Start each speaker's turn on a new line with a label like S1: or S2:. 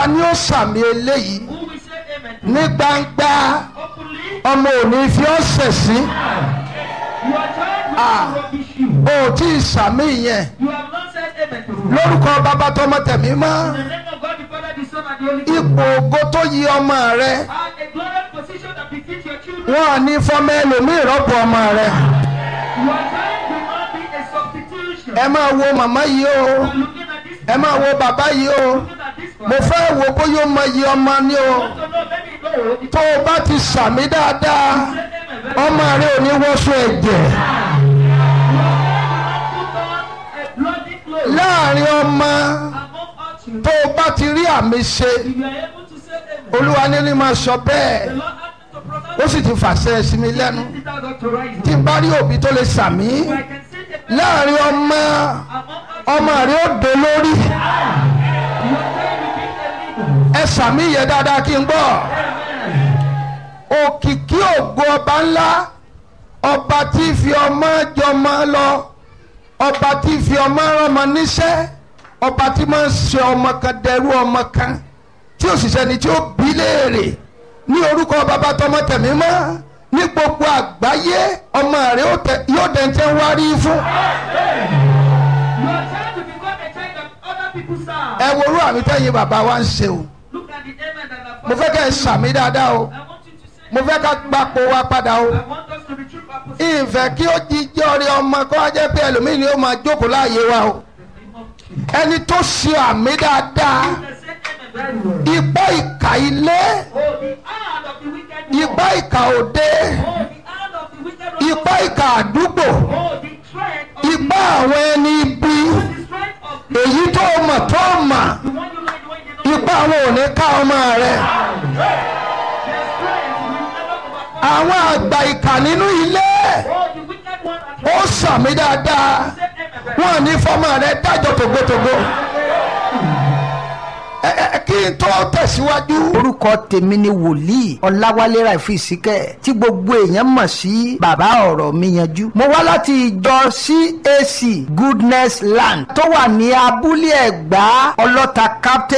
S1: ta ni ó sàmì eléyìí
S2: Who will say amen to
S1: ní gbangba
S2: Openly,
S1: ọmọ òní fi ọ́ sẹ̀sìn
S2: your child will
S1: Ah.
S2: not rubbish you.
S1: o ò tí ì sàmì yẹn
S2: You have not said amen to it.
S1: lórúkọ bàbá tọmọ tẹ̀mí mọ́
S2: In the name of God, the Father, the Son, and the Holy Ghost.
S1: ipò ògo tó yí ọmọ rẹ
S2: And a glorious position that befits your children.
S1: wọn ò ní fọmọ ẹlòmíì rọ́pò ọmọ rẹ
S2: Your child will not be a substitution.
S1: ẹ máa wo màmá yìí o
S2: You are looking at this
S1: ẹ máa wo bàbá yìí o
S2: looking at this
S1: mo
S2: one.
S1: fẹ́ wo bóyá ó mọ iye ọmọ ni o
S2: want to know, let me know. If
S1: tó o bá ti sàmì dáadáa
S2: you say amen, very
S1: ọmọ rẹ ò ní wọ́sọ ẹ̀jẹ̀
S2: put on a bloody cloth
S1: láàrin ọmọ
S2: among all children.
S1: tó o bá ti rí àmì ṣe
S2: If you are able to say amen,
S1: olúwa ní ní máa sọ bẹ́ẹ̀
S2: the Lord asked me to pronounce
S1: ó sì ti fàṣẹ sí mi lẹ́nu
S2: it without authorizing.
S1: tí n bá rí òbí tó lè sàmì
S2: So I can say amen
S1: láàrin ọmọ
S2: among all
S1: ọmọ rẹ ó dé lórí
S2: Your child will be a leader.
S1: ẹ sàmì yẹ dáadáa kí n gbọ́ òkìkí ògo ọba ńlá ọba tí fi ọmọ jọmọ lọ ọba tí fi ọmọ rọmọ níṣẹ́ ọba tí máa ń ṣe ọmọ kan dẹrú ọmọ kan tí òṣìṣẹ́ ni tí ó bí léèrè ní orúkọ bàbá tọmọ tẹ̀mí mọ́ ní gbogbo àgbáyé ọmọ rẹ ó tẹ- yóò dẹ̀ntẹ́ wárí fún
S2: Your child will become a child that other people serve.
S1: ẹ worú àmì tẹ́yìn bàbá wa ń ṣe o
S2: Look at the amen that the
S1: mo fẹ́ kẹ́ ẹ sàmì dáadáa o
S2: I want you to say
S1: mo fẹ́ ká gbapò wa padà o.
S2: I want us to be true purpose.
S1: ìfẹ́ kí ó jíjẹ́ ọ̀rẹ́ ọmọ kó wá jẹ́ pé ẹlòmíì ni ó máa jókòó láàyè wa o ẹni tó ṣe àmì dáadáa
S2: They say amen very well.
S1: ipá ìkà ilé
S2: Oh, the hand of the wicked one.
S1: ipá ìkà òde
S2: Oh, the hand of the wicked one.
S1: ipá ìkà àdúgbò
S2: Oh, the strength of
S1: ipá àwọn ẹni ibi
S2: the strength of the,
S1: èyí tó mọ̀ tó mọ̀
S2: the one you like, the one you don't
S1: ipá àwọn ò ní ká ọmọ rẹ̀
S2: Their strength will never overcome.
S1: àwọn àgbà ìkà nínú ilé
S2: Oh, the wicked one at
S1: ó sàmì dáadáa
S2: say amen very
S1: wọn ò ní fọmọ rẹ̀ dájọ́ tògbótògbó ẹ ẹ kí n tó tẹ̀síwájú.
S3: orúkọ tèmi ni wòlíì ọláwálé ràìfù ìsíkẹ tí gbogbo èèyàn mọ̀ sí bàbá ọ̀rọ̀ mi yanjú. mo wá láti ìjọ cac goodness land tó wà ní abúlé ẹ̀gbá ọlọ́ta captain